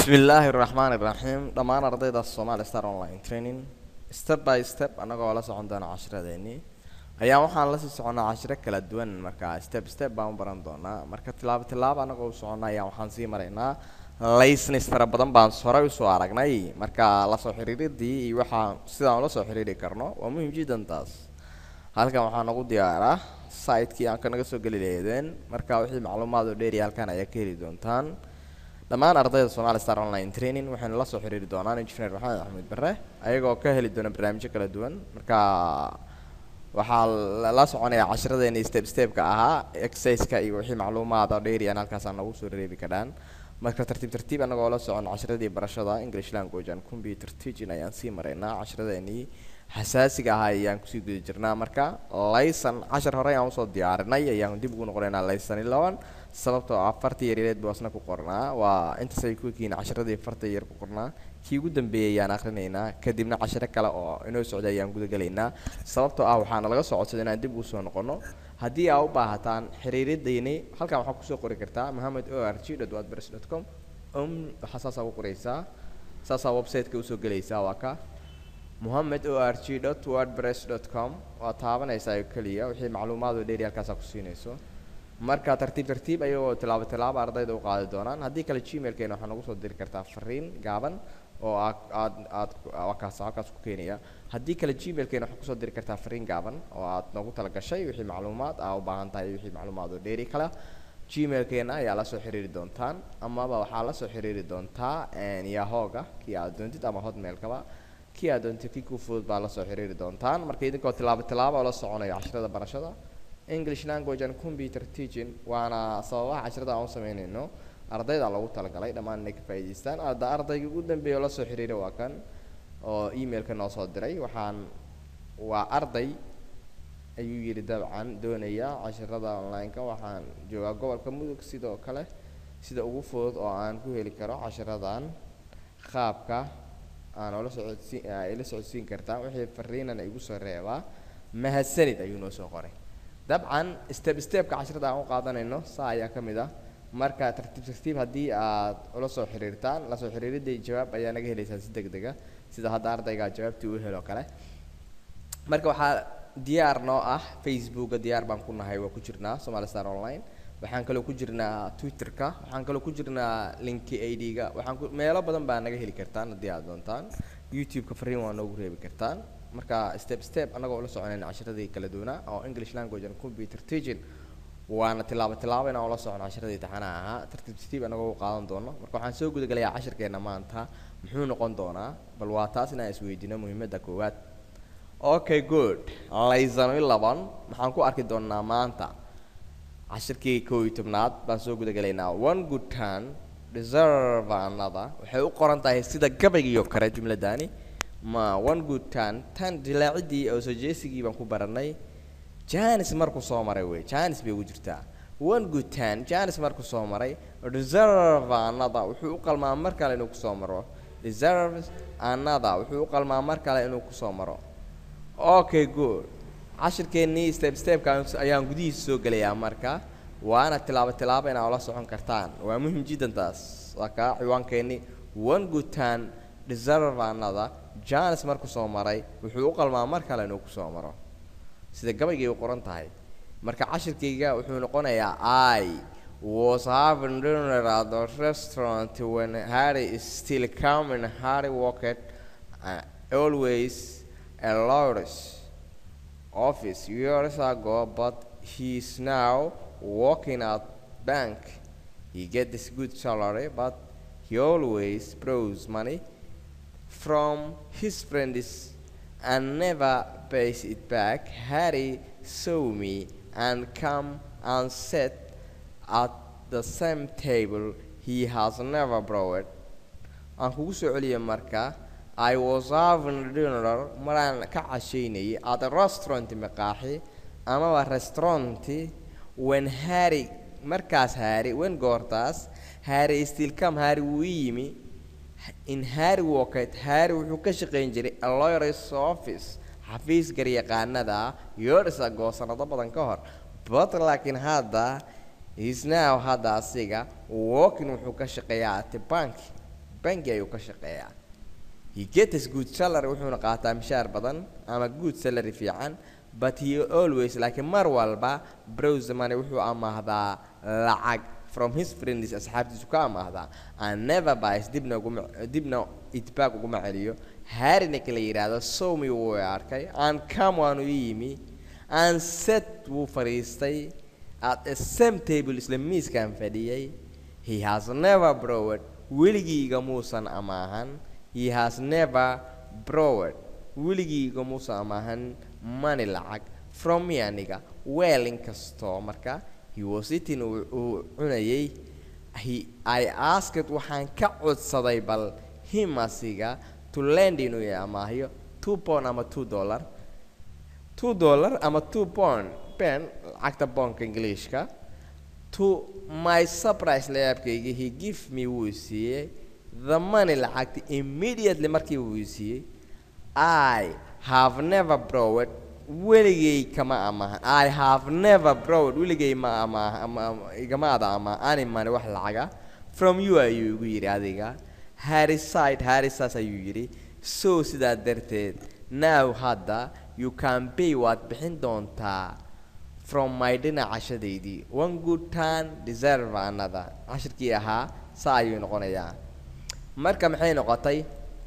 bismillaahi raxmaani raxiim dhammaan ardayda Somali Star Online Training step by step anagoo la socon doona casharadeenii ayaa waxaan la sii soconaa cashiro kala duwan marka step step baan u baran doonaa marka tilaabo tilaabo anagoo u socona ayaa waxaan sii maraynaa license fara badan baan horay usoo aragnay marka lasoo xiriiridii iyo waxaa sidaan ula soo xiriiri karno waa muhiim jiddan taas halkan waxaa nagu diyaaraa site-kii aan kanaga soo geli lahaydeen marka wixii macluumaad oo dheeri halkan ayaa ka heli doontaan dhammaan ardayda Somali Star Online Training waxayna la soo xiriiri doonaan engineer Maxamed Axmed Bare ayagoo ka heli doona barnaamijyo kala duwan marka waxaa la soconaya cashiradeena step step-ka ahaa exercise-ka iyo wixii macluumaad oo dheeri aan halkaas aan nagu soo reebi karaan marka tartiib tartiib anagoo la socon cashiradii barashada English language and computer teaching ayaan sii maraynaa cashiradeenii xasaasiga ahaa ayaan kusii guda jirnaa marka laysan cashar hore ayaan usoo diyaarinay ayaan dib ugu noqonaynaa laysan ilaban sababtoo ah farta yaryaleed buu asna ku qornaa waa intaasay ku ekiin casharadii farta yar ku qornaa kii ugu dambeeyay ayaan akrinaynaa kadibna cashiro kale oo inoo socday ayaan gudagelaynaa sababtoo ah waxaana laga soo codsaday inaan dib ugu soo noqono haddii aa u baahataan xiriiradayni halkan waxaa kusoo qori kartaa mohamed o r g dot wordpress dot com um waxaa saasaa ku qoraysaa saasaa website-ka usoo gelaysaa waa ka mohamed o r g dot wordpress dot com waa taabanaysaa oo keliya wixii macluumaad oo dheeri halkaasaa ku siinayso marka tartiib tartiib ayagoo tilaabo tilaabo ardayda u qaadi doonaan haddii kale gmailkeena waxaa nagu soo diri kartaa fariin gaaban oo aad aad aad wakaas halkaas ku keenaya haddii kale gmailkeena waxaa kusoo diri kartaa fariin gaaban oo aad noogu talagashay wixii macluumaad aa u baahan tahay wixii macluumaad oo dheeri kale gmailkeena ayaa la soo xiriiri doontaan amaba waxaa la soo xiriiri doontaa yahooga kii aad doontid ama hotmailkaba kii aad doontid kii ku fudud baa la soo xiriiri doontaan marka idinkoo tilaabo tilaabo oo la soconayo casharada barashada english language and computer teaching waana sababaha casharada aan u sameynayno ardayda lagu talagalay dhammaan inay ka faa'iidaystaan arda ardayga ugu dambeeya oo la soo xiriiray waa kan oo emailka noo soo diray waxaan waa arday ayuu yidhi dabcan doonaya casharada online-ka waxaan joogaa gobolka mudug sidoo kale sida ugu fudud oo aan ku heli karo casharadan qaabka aan oola socodsiin ila socodsiin kartaa wixii fariinan igu soo reebaa mahadsanid ayuu noo soo qoray dabcan step stepka casharada aan u qaadanayno saa ayaa ka mid ah marka tartiib tartiib haddii aad ula soo xiriirtaan la soo xiriiriday jawaab ayaa naga helaysaa si deg dega sida hadda ardayga jawaabtii uu helo kale marka waxaa diyaar noo ah facebooka diyaar baan ku nahay waa ku jirnaa somali star online waxaan kaloo ku jirnaa twitterka waxaan kaloo ku jirnaa linki id-ga waxaan ku meelo badan baa naga heli kartaan haddii aad doontaan youtube-ka fariin waa noogu reebi kartaan marka step step anagoo ula soconayna casharadii kala duwanaa oo english language and computer teaching waana tilaabo tilaabo inaan ula socono casharadii taxanaha ahaa tartiib tartiib anagoo u qaadan doono marka waxaan soo gudagalayaa cashirkeena maanta muxuu noqon doonaa bal waa taas inaan isweydiino muhiimadda koowaad okay good laysan ilaban maxaan ku arki doonaa maanta cashirkii koo iyo tobnaad baan soo gudagalaynaa one good turn deserve another waxay u qoran tahay sida gabaygiioo kale jumladani ma one good turn tan dilaacidii oo soo jeesigii baan ku baranay janis markuu soo maray wey janis bay ugu jirtaa one good turn janis markuu soo maray deserve another wuxuu u qalmaa mar kale inuu kusoo maro deserves another wuxuu u qalmaa mar kale inuu kusoo maro okay good cashirkeennii step stepka ayaan gudihiisa soo gelayaa marka waana tilaabo tilaabo inaa ula socon kartaan waa muhim jiddan taas waa kaa ciwaankeenii one good turn deserve another janis markuu soo maray wuxuu u qalmaa mar kale inuu kusoo maro sida gabaygay u qoran tahay marka cashirkayga wuxuu noqonayaa i was having dinner at the restaurant when harry is still coming harry walked uh, always a lawyer's office years ago but he's now working at bank he gets this good salary but he always borrows money from his friends and never pays it back. Harry saw me and come and sat at the same table he has never brought. Aan kugu soo celiyay marka I was having dinner maraan ka cashaynayay at a restaurant maqaaxi amaba restauranti when Harry markaas Harry when goortaas Harry still come Harry wuu ii yimi in Harry Walkett Harry wuxuu ka shaqayn jiray a lawyer's office xafiis garyaqaanada years ago sanado badan ka hor but laakiin hadda is now hadda asiga walking wuxuu ka shaqeeyaa at the bank bangi ayuu ka shaqeeyaa he gets good salary wuxuuna qaataa mishaar badan ama good salary fiican but he always laakiin mar walba browse money wuxuu amaahdaa lacag from his friends asxaabtiisu ka amaahdaa and never buys dibna uguma dibna itbaag uguma celiyo harryna la yidhaahdo somi wuu arkay and come waanu ii yimi and set wuu fadhiistay at a same table isla miiskan fadhiyay he has never browed weligiiga muusan amaahan he has never browed weligiiga muusan amaahan money lacag from me aniga well inkastoo marka he was eating uu uu cunayay he i asked waxaan ka codsaday bal him asiga to lend inuu i amaahiyo two pound ama two dollar two dollar ama two pound pen lacagta boonka ingiliishka to my surprise layaabkayga he give me wuu siiyey the money lacagta immediately markii wuu siiyey i have never browed weligay kama amaahan i have never browed weligay ma amaah ama igama ada ama ani money wax lacaga from you ayuu igu yidhi adiga harry side harry saas ayuu yidhi so sidaa darteed now hadda you can pay waad bixin doontaa from my dhinac cashadaydii one good turn deserve another cashirkii ahaa saa ayuu noqonayaa marka maxay noqotay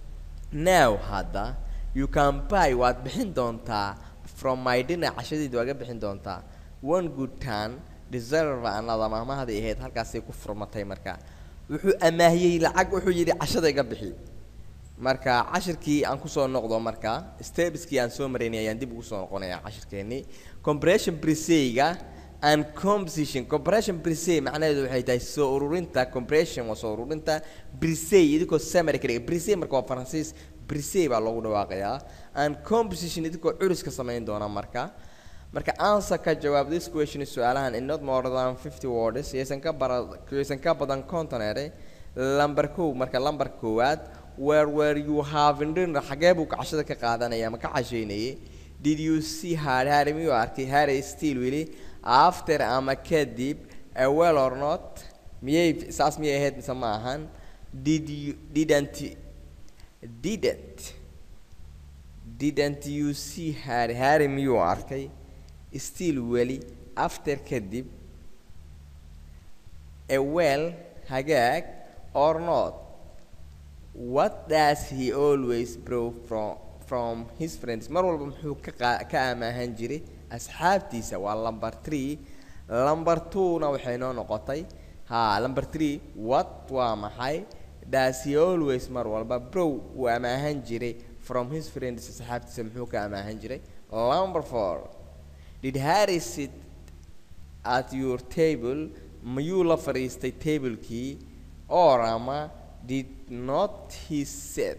now hadda you can buy waad bixin doontaa from my dhinac cashadaydi waad ga bixin doontaa one good turn deserve another maamahadii ahayd halkaasay ku furmatay marka wuxuu amaahiyey lacag wuxuu yidhi cashada iga bixi marka cashirkii aan kusoo noqdo marka stepskii aan soo maraynay ayaan dib ugu soo noqonayaa cashirkeennii compression briseyga and composition compression brisey macnaheedu waxay tahay soo ururinta compression waa soo ururinta brisey idinkoo summary ka dhiga brisey marka waa faransiis brisey baa loogu dhawaaqayaa and composition idinkoo curiska samayn doona marka marka answer ka jawaab this question su-aalahan in not more than fifty words yaysan ka bara yaysan ka badan conton ere lamber kow marka lamber koowaad where were you having dinner xagee buu kacashada ka qaadanaya ama ka cashaynayay did you see harry harry miyuu arkay harry still wili after ama kadib a well or not miyay saas miyay ahayd mise ma ahan did you didn't didn't didn't you see harry harry miyuu arkay still weli after kadib a well hagaag or not what does he always borrow from from his friends mar walba muxuu ka qa- ka amaahan jiray asxaabtiisa waa number three number two-na waxay noo noqotay ha number three what waa maxay does he always mar walba brow uu amaahan jiray from his friends asxaabtiisa muxuu ka amaahan jiray number four did harry sit at your table mayuu la fadhiistay tablekii or ama did not he sit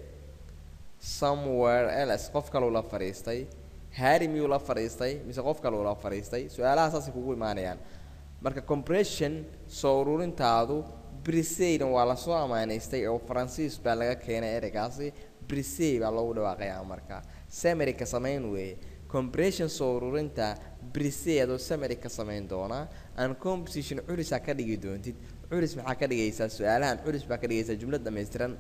somewhere else qof kaleu la fadhiistay harry miyuu la fadhiistay mise qof kaleu la fadhiistay su-aalaha saasay kugu imaanayaan marka compression soo ururintaadu briseyna waa lasoo amaanaystay oo faransiis baa laga keenay ereygaasi brisey baa loogu dhawaaqayaa marka samary ka samayn weeye compression soo ururinta brisey adoo samary ka samayn doonaa and composition culisaa ka dhigi doontid culis maxaa ka dhigaysaa su-aalahan culis baa ka dhigaysaa jumlad dhammaystiran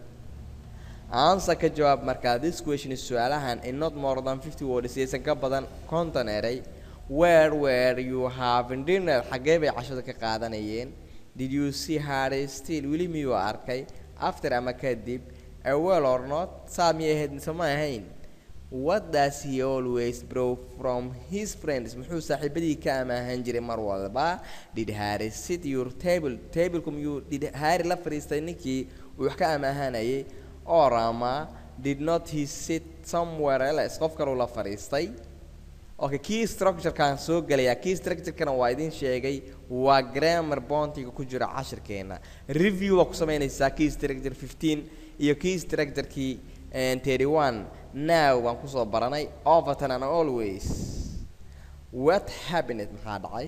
answer ka jawaab markaa this question is su-aalahan in not more than fifty words yaysan ka badan konton eray where were you having dinner xaggee bay cashada ka qaadanayeen did you see harry still weli miyuu arkay after ama kadib a well or not saa miyay ahayd mise ma ahayn what does he always borrow from his friends muxuu saaxiibadii ka amaahan jiray mar walba did harry sit your table tableku miyuu did harry la fadhiistay ninkii uu wax ka amaahanayay or ama did not he sit somewhere else qof kaleu la fadhiistay okay key structurekaan soo gelayaa key structurekana waa idin sheegay waa grammar bontiga ku jira cashirkeena review waa ku samaynaysaa key structure fifteen iyo key structurekii thirty one now waan kusoo baranay overton and always what happened maxaa dhacay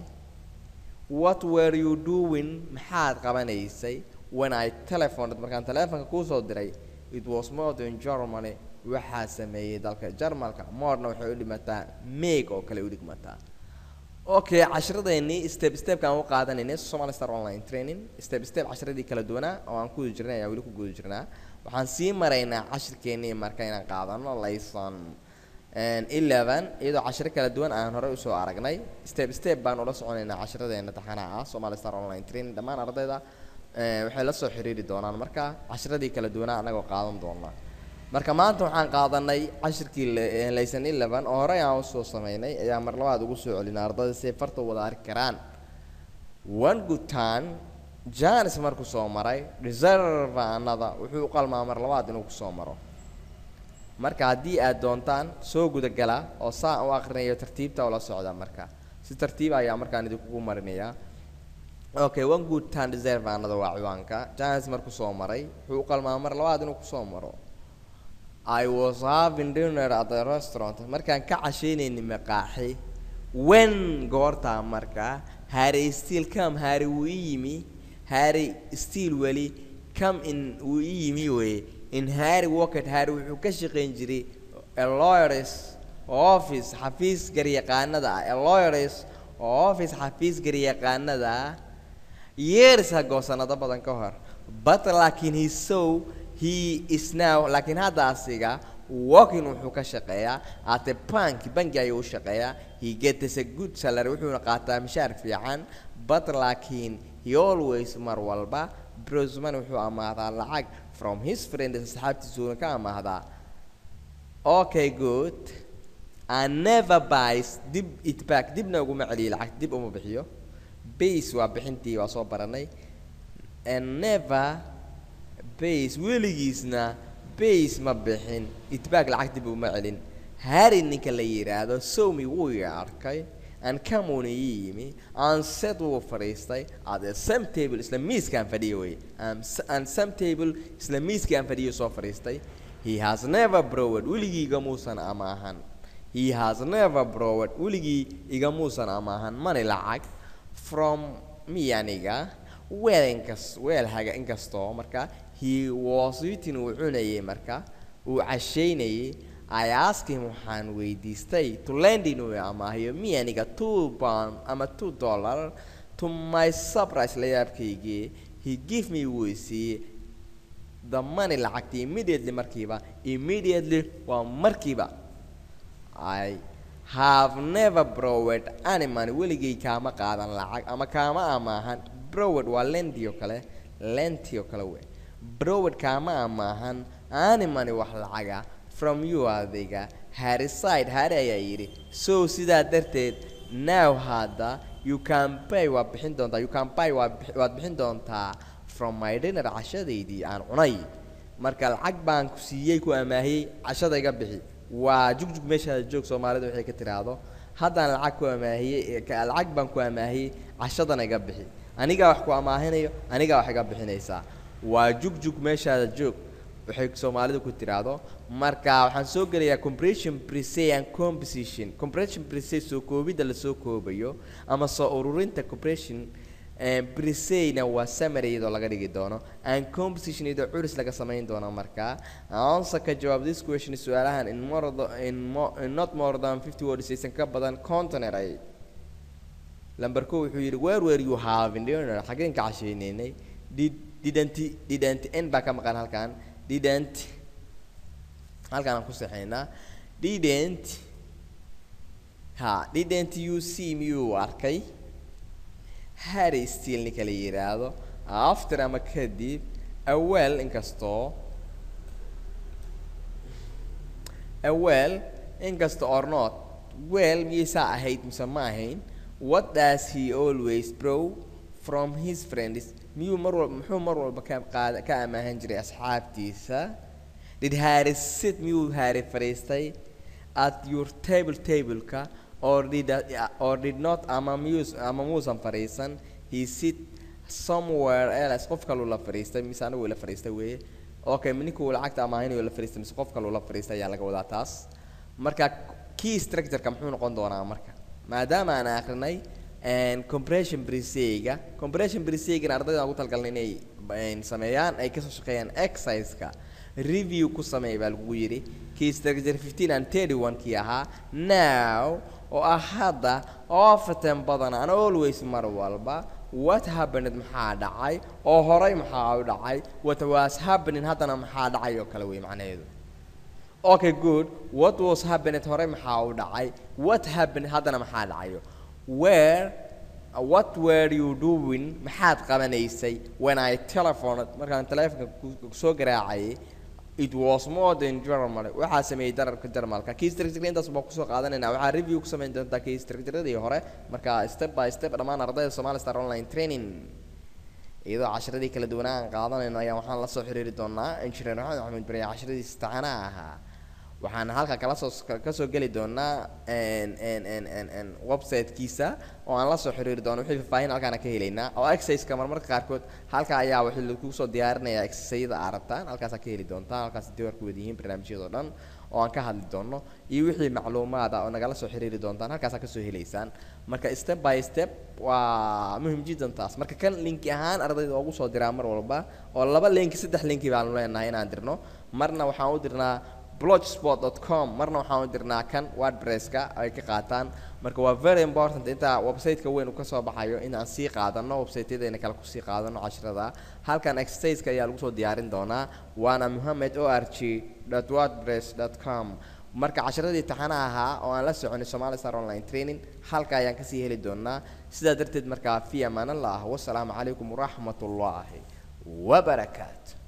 what were you doing maxaad qabanaysay when I telephoned markaan telefonka kuusoo diray it was more than Germany waxaa sameeyey dalka Jarmalka morna waxay u dhimataa meeg oo kale u dhigmataa okay casharadeenii step stepkaan u qaadanaynay Somali Star Online Training step step casharadii kala duwanaa oo aan ku guda jirnay ayaa weli ku guda jirnaa waxaan sii maraynaa cashirkeennii marka inaan qaadano layson eleven iyadoo cashiro kala duwan aan horey usoo aragnay step step baan ula soconaynaa cashiradeena taxanaha ah somali star online training dhammaan ardayda waxay la soo xiriiri doonaan marka cashiradii kala duwanaa annagoo qaadan doonaa marka maanta waxaan qaadanay cashirkii layson eleven oo horey aan usoo sameynay ayaa mar labaad ugu soo celinay ardayda si ay farta wada arki karaan one good time janis markuu soo maray reserve anada wuxuu u qalmaa mar labaad inuu kusoo maro marka haddii aad doontaan soo gudagala oo saa u akrinayo tartiibta ula socda marka si tartiib ayaa markaan idinkugu marinayaa okay one good time reserve anada waa ciwaanka janis markuu soo maray wuxuu u qalmaa mar labaad inuu kusoo maro I was having dinner at the restaurant markaan ka casheynayni maqaaxi when goortaa marka harry still come harry wuu ii yimi harry still weli come in wuu ii yimi weye in harry walket harry wuxuu ka shaqayn jiray a lawyers office xafiis garyaqaanada ah a lawyers office xafiis garyaqaanada ah years ago sanado badan ka hor but laakiin he saw he is now laakiin hadda asiga walking wuxuu ka shaqeeyaa at a bank banki ayuu u shaqeeyaa he gets a good salary wuxuuna qaataa mishaar fiican but laakiin he always mar walba brosman wuxuu amaahdaa lacag from his friends asxaabtiisuuna ka amaahdaa okay good and never buys dib it back dibna uguma celiyo lacag dib uma bixiyo base waa bixintii waa soo baranay and never base weligiisna base ma bixin itbaag lacag dib uma celin harry ninka la yidhaahdo somi wuu i arkay and camuna ii yimi and set wuu fadhiistay at the same table isla miiskaan fadhiyo wey and some table isla miiskaan fadhiyo soo fadhiistay he has never browed weligii igamuusan amaahan he has never browed weligii igamuusan amaahan mani lacag from me aniga weel inkas weel haga inkastoo marka he was eating uu cunayay marka uu cashaynayay I asked him waxaan weydiistay to lend inuu amaahiyo mi aniga two pound ama two dollar to my surprise la yaabkaygii he give me wuu isiiyey the money lacagta immediately markiiba immediately waa markiiba I have never borrowed any money weligay kaama qaadan lacag ama kaama amaahan browed waa lendi oo kale lenti oo kale wey browed kaama amaahan any money wax lacaga from you adiga harry side harry ayaa yidhi so sidaa darteed now hadda you can pay waad bixin doontaa you can pay waad waad bixin doontaa from my dinner cashadaydii aan cunay marka lacag baan ku siiyey ku amaahiyey cashada iga bixi waa jugjug meeshaada joog soomaalida waxay ka tiraahdo haddaan lacag ku amaahiyey lacag baan ku amaahiyey cashadana iga bixi anigaa wax ku amaahinayo anigaa wax iga bixinaysaa waa jugjug meeshaada joog waxay soomaalidu ku tiraahdo marka waxaan soo gelayaa compression prese and composition compression prese soo koobidda lasoo koobayo ama soo ururinta compression briseyna waa summary iyadoo laga dhigi doono and composition iyadoo curis laga samayn doono markaa answer ka jawaab this question su-aalahan in more in, more, in not more than fifty words aysan ka badan container ay lamber ko wuxuu yidhi where were you having dinner xageen ka cashaynaynay did didn't didn't n baa ka maqan halkan didn't halkaan aan ku saxaynaa didn't ha didn't you see miyuu arkay harry still ninka la yidhaahdo after ama kadib awel inkastoo awel inkasta or not well miyaysaa ahayd mise ma ahayn what does he always brow from his friends miyuu mar walba muxuu mar walba ka qaad ka amaahan jiray asxaabtiisa did harry sit miyuu harry fadhiistay at your table tableka or did uh, or did not ama miyuu ama muusan fadhiisan he sit somewhere else qof kaluu la fadhiistay mise anigu la fadhiistay weeye okay ninkuu lacagta amaahinayuu la fadhiistay mise qof kaluu la fadhiistay ayaa laga wadaa taas marka key structureka muxuu noqon doonaa marka maadaama aan akrinay compression briseyga compression briseygan ardayda ugu talgalnay inay sameeyaan ay kasoo shaqeeyaan exerciseka review ku sameey baa lagu yidhi key structure fifteen and thirty one kii ahaa now oo ah hadda often badan an always mar walba what happened maxaa dhacay oo horay maxaa u dhacay what was happening haddana maxaa dhacay oo kale wey macnaheedu okay good what was happening horay maxaa u dhacay what happened haddana maxaa dhacayo where uh, what were you doing maxaad qabanaysay when I telephoned markaan telefonka ku soo garaacayay it was more than German waxaa sameeyey dararka Jarmalka key structure intaas baa kusoo qaadanayna waxaa review ku samayn doontaa key structure-adii hore marka step by step dhammaan ardayda Somali Star Online Training iyadoo casharadii kala duwanaa aan qaadanayno ayaa waxaan la soo xiriiri doonaa engineer maxamed axmed bari casharadii istaana ahaa waxaan halka kala soo kasoo geli doonaa website-kiisa oo aan la soo xiriiri doono wixii faahfaahin halkaana ka helaynaa oo exercise-ka marmarka qaarkood halka ayaa waxaa lagu soo diyaarinayaa exercise-yada aad rabtaan halkaasaa ka heli doontaan halkaas diiwarku wada yihiin barnaamijyada oo dhan oo aan ka hadli doono iyo wixii macluumaad ah oo nagala soo xiriiri doontaan halkaasaa kasoo helaysaan marka step by step waa muhim jiddan taas marka kan linki ahaan ardayda ugu soo diraa mar walba oo laba linki saddex linki baanu leenahay inaan dirno marna waxaan u dirnaa blogspot.com marna waxaan u dirnaa kan wordpresska ay ka qaataan marka waa very important inta website-ka weyn uu kasoo baxayo in aan sii qaadano website-yadeena kale kusii qaadano casharada halkan exercise-ka ayaa lagu soo diyaarin doonaa waana mohamed o r g wordpress com marka casharadii taxana ahaa oo aan la soconay somali star online training halka ayaan kasii heli doonaa sidaa darteed markaa fi amaanallah wasalaamu calaykum waraxmat ullaahi wabarakaatu